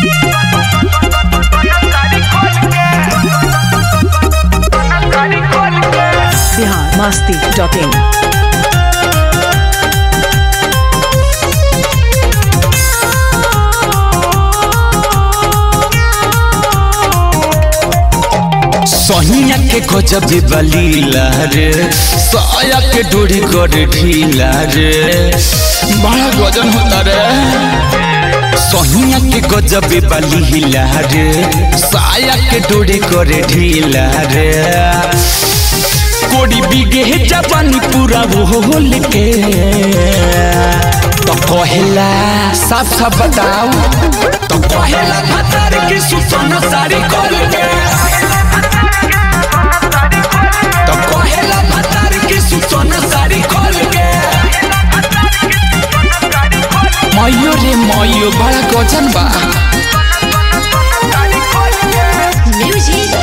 Bihar Masti dot in सहिया के गजब बलीला रे साया के डोरी कर ढीला रे बड़ा गजन होता रे सहिया के गजब बलीला रे साया के डोरी कर ढीला रे कोड़ी बिगे जवानी पूरा होल के तो कहेला साफ साफ बताओ तो कहेला भतार की सुसना साड़ी खोल के तो कहेला भतार की सुसना साड़ी खोल के मयो रे मयो बड़ा गजन बा म्यूजिक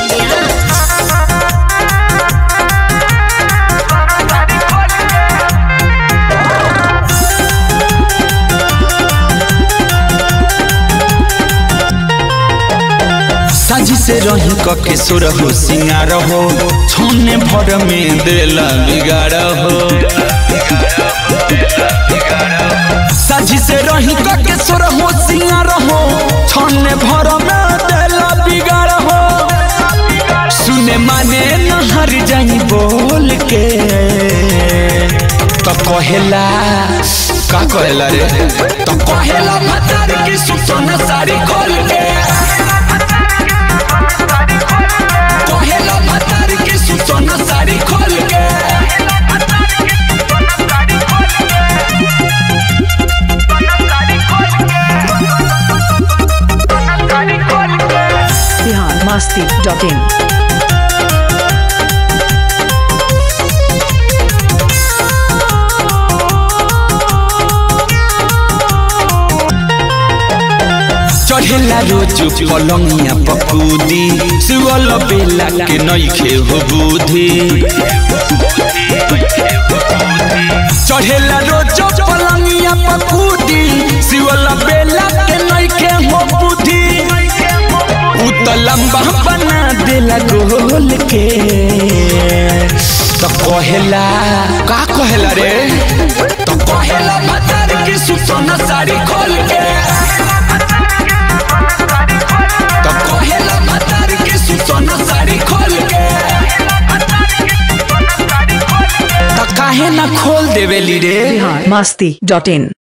साजी से रही कके सुर हो सिंगार हो छोने भर में देला बिगाड़ हो साजी से रही कके सुर हो सिंगार हो छोने भर में देला बिगाड़ हो सुने माने नहर जाई बोल के तो कहेला का कहेला रे तो कहेला भतार की सुसना साड़ी खोल के कहेला भतार की सुसना साड़ी खोल के बिहार मस्ती डॉट इन चढ़ेला रोज पलंगिया पकूदी सुअल बेला के नइखे हो बुद्धि चढ़ेला रोज पलंगिया पकूदी सुअल बेला के नइखे हो बुद्धि उ त लंबा बना देला गोल के तो कहेला का कहेला रे तो कहेला भतार की सुसना साड़ी खोल के तो कहेला भतार की सुसना साड़ी खोल के तो काहे ना खोल देवेली रे बिहार मस्ती डॉट इन